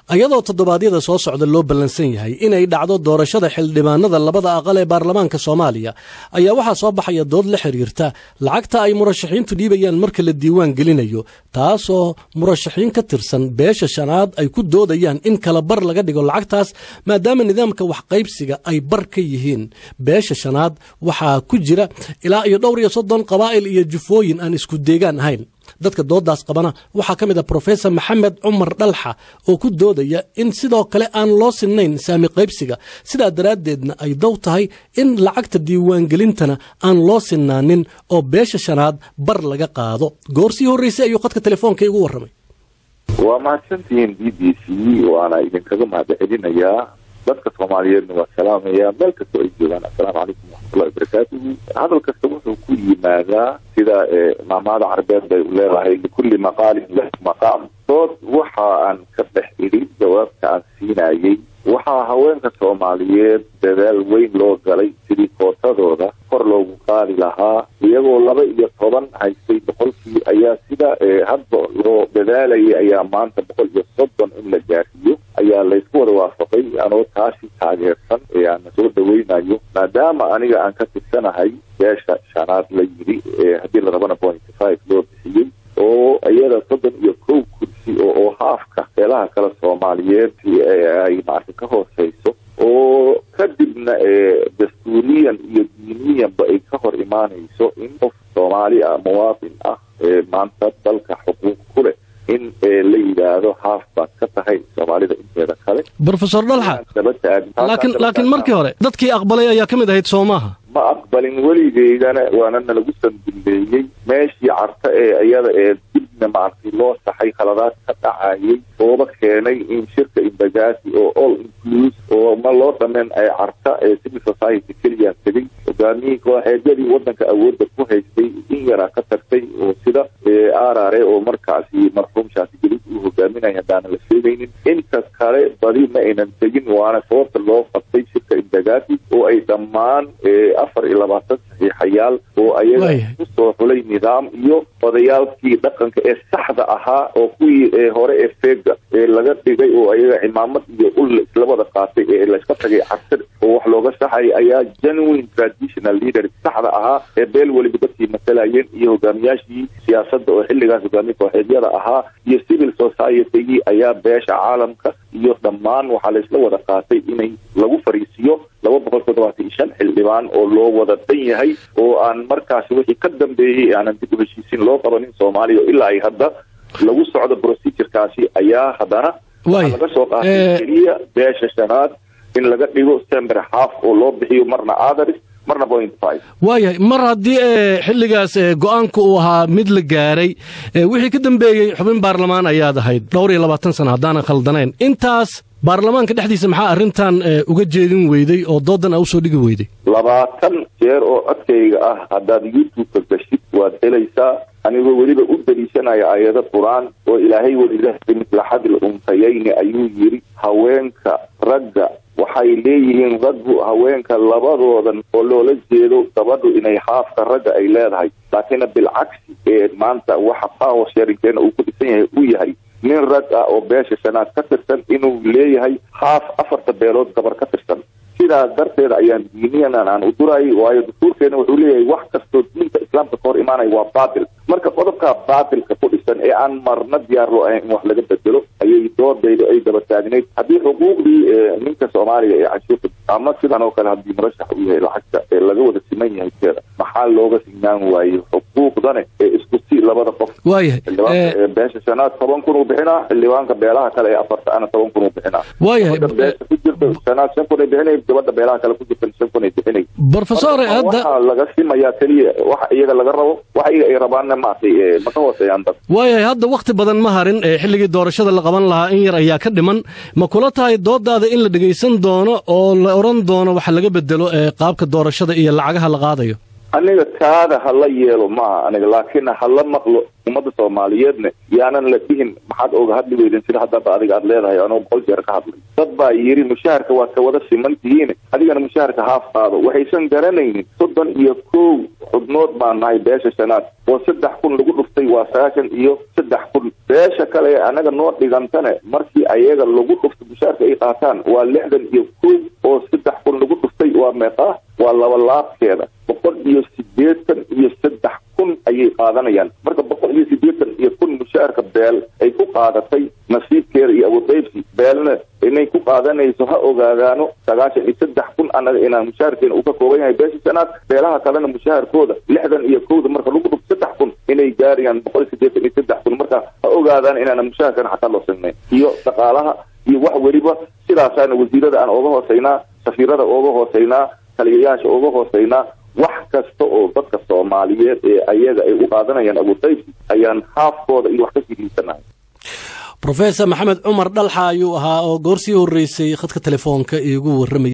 iyadoo toddobaadyada soo socda loo ballansan yahay inay dhacdo doorashada xildhibaanada labada aqal ee baarlamaanka soomaaliya ayaa waxaa soo baxaya dood la xiriirta lacagta ay murashaxiintu dhiibayaan marka la diiwaan gelinayo taasoo murashaxiin ka tirsan beesha shanaad ay ku doodayaan in kala bar laga dhigo lacagtaas maadaama nidaamka waxqaybsiga ay bar ka yihiin beesha shanaad waxaa ku jira ilaa iyo dhowr iyo soddon qabaa'il iyo jufooyin aan isku deegaan ahayn dadka doodaas qabana waxaa ka mid ah brofesor maxamed cumar dhalxa oo ku doodaya in sidoo kale aan loo sinnayn saami qaybsiga sidaa daraaddeedna ay dow tahay in lacagta diiwaangelintana aan loo sinnaanin oo beesha shanaad bar laga qaado goor sii horraysay ayuu qadka telefoonka igu warramay waa mahadsantihiin b b c waana idinkaga mahadcelinayaa dadka soomaaliyeedna waa salaamaya meel kastoo ay joogaan assalaamu calaykum waraxmatullahi wabarakaatuhu hadal kasta wuxuu ku yimaadaa sida maamahada carbeed bay u leedahay likulli maqaalin lahu maqaam dood waxa aan ka dhex idhi jawaabta aan siinayey waxaa haweenka soomaaliyeed dadaal weyn loo galay sidii kootadooda kor loogu qaadi lahaa iyagoo laba iyo toban haystay boqolkii ayaa sida hadba loo dadaalayay ayaa maanta boqol iyo soddon in la gaarsiiyo ayaa laysku wada waafaqay anoo taasi taageersan ee aana soo dhaweynayo maadaama aniga aan ka tirsanahay beesha shanaad la yidhi haddii la rabana pointy five loo bixiyey oo iyada soddon iyo kow kursi oo haafka beelaha kale soomaaliyeed ay maarta ka hooseyso oo kadibna dastuuriyan iyo diiniyanba ay ka hor imaanayso in qof soomaali ah muwaatin ah maanta dalka xuquuq ku leh in la yidhaahdo haaf baad ka tahay soomaalida inteeda kale brofesor dhalxa laakiin laakiin markii hore dadkii aqbalay ayaa ka mid ahayd soo maaha ma aqbalin weligeydana waana nalagu sanduleeyey meeshii carta ee iyada ee dibna maaragtay loo saxay khaladaad ka dhacayay ooba keenay in shirka imbagaasi oo all include oo ma loo dhameen ay carta ee civil society keliya tegay hogaamiyihii kooxeedyadii wadanka awoodda ku haystay in yaraa ka tagtay oo sida arare oo markaasi marxuum shaasi gelid uu hogaaminaya haddaana la sheegaynin intas kale badi ma aynan tegin waana sababta loo qabtay shirka imbagaasi oo ay dhammaan afar iyo labaatan saxiixayaal oo ayaga kusoo xulay nidaam iyo odayaalkii dhaqanka ee saxda ahaa oo kuwii hore ee feega ee laga dhigay oo ayaga cimaamad iyo ul islabada qaatay ee layska tagay cabsir oo wax looga saxay ayaa genuine traditional leader saxda ahaa ee beel weliba dadkii matalayeen iyo hogaamiyaashii siyaasadda oo xilligaas hogaamiye kooxeedyada ahaa iyo civil society-gii ayaa beesha caalamka iyo dhammaan waxaa laysla wada qaatay inay lagu fariisiyo laba boqol toddobaatan iyo shan xildhibaan oo loo wada dhan yahay oo aan markaasi wixii ka dambeeyey aanan dib u heshiisiin loo qabanin soomaaliya ilaa ay hadda lagu socdo procedurekaasi ayaa haddana waxaa laga soo qaatay keliya beesha shanaad in laga dhigo sember half oo loo bixiyo marna others marna point five waayahay mar haddii xilligaas go-aanka uu ahaa mid la gaaray wixii ka dambeeyey xubin baarlamaan ayaad ahayd dhowr iyo labaatan sano haddaanan khaldanayn intaas baarlamaanka dhexdiisa maxaa arrintan uga jeedin weyday oo doodan a usoo dhigi weyday labaatan jeer oo codkayga ah haddaad youtube-ka gashid waad helaysaa anigoo weliba u daliishanaya aayado qur-aan oo ilaahay welilahay mislaxadil untayayni ayuu yidhi haweenka ragga waxay leeyihiin raggu haweenka labadoodan oo loola jeedo gabadhu inay haafka ragga ay leedahay laakiinna bilcagsi ee maanta waxa power sharingkeena uu ku dhisan yahay uu yahay nin rag ah oo beesha shanaad ka tirsan inuu leeyahay haaf afarta beelood gabar ka tirsan sidaas darteed ayaan diiniyanan aan u durayay waayo dastuurkeena wuxuu leeyahay wax kastoo diinta islaamka ka hor imaanaya waa baatil marka qodobkaa baatilka ku dhisan ee aan marna diyaar loo ahayn in wax laga bedelo ayay doodayda ay daba taagnayd haddii xuquuqdii ninka soomaaliga ee canshuurta ama sidan oo kale haddii murashax uu yahay lacagta ee laga wada siman yahay teeda maxaa looga signaan waaye xuquuqdane ee isku si labada qof waayahay beesha shanaad toban kun uu bixinaa xildhibaanka beelaha kale ee afarta ana toban kun uu bixinaa waayahay beesha ku jirta shanaad shan kun ay bixinay gabadha beelaha kale ku jirta shan kun ay bixinay brofesor hadda waxaa laga simayaa keliya waxa iyaga laga rabo waxa iyaga ay rabaanna maartay ma ka hooseeyaan dad waayahay hadda wakti badan ma harin ee xilligii doorashada la qaban lahaa in yar ayaa ka dhiman ma kula tahay doodaada in la dhegaysan doono oo la odhan doono waxa laga bedelo ee qaabka doorashada iyo lacagaha la qaadayo aniga taada hala yeelo maaha aniga laakiin hala maqlo ummadda soomaaliyeedna yaanan la dhihin maxaad oga hadli weydin sida haddaba adiga aad leedahay anoo boqol jeer ka hadlay dad baa yiri mushaharka waad ka wada siman tihiin adigana mushaharka haaf qaado waxaysan garanaynin soddon iyo kow xubnood baan nahay beesha shanaad oo saddex kun lagu dhuftay waa sagaashan iyo saddex kun beesha kale ee anaga noo dhigantane markii ayaga lagu dhufto mushaharka ay qaataan waa lixdan iyo kow oo saddex kun lagu dhuftay waa meeqaa waa laba laabkeeda boqol iyo sideetan iyo saddex kun ayay qaadanayaan marka boqol iyo sideetan iyo kun mushaharka beel ay ku qaadatay nasiibkeeda iyo awoodqaybsi beelna inay ku qaadanayso ha ogaadaano sagaashan iyo saddex kun anaga inaan mushaharkeena uu ka kooban yahay beesha shanaad beelaha kalena mushaharkooda lixdan iyo kowda marka lagu dhufto saddex kun inay gaarayaan boqol iyo sideetan iyo saddex kun marka ha ogaadaan inaana mushaharkana xataa loo sinayn iyo dhaqaalaha iyo wax weliba sidaasaana wasiirada aan ooga hooseynaa safiirada ooga hooseynaa taliyayaasha ooga hooseynaa wax kasta oo dadka soomaaliyeed ee ayaga ay u qaadanayaan abuudaysi ayaan haafkooda iyo wax ka sidiisanahay rofesor maxamed cumar dhalxa ayuu ahaa oo goor sii horreysay khadka telefoonka iigu warramay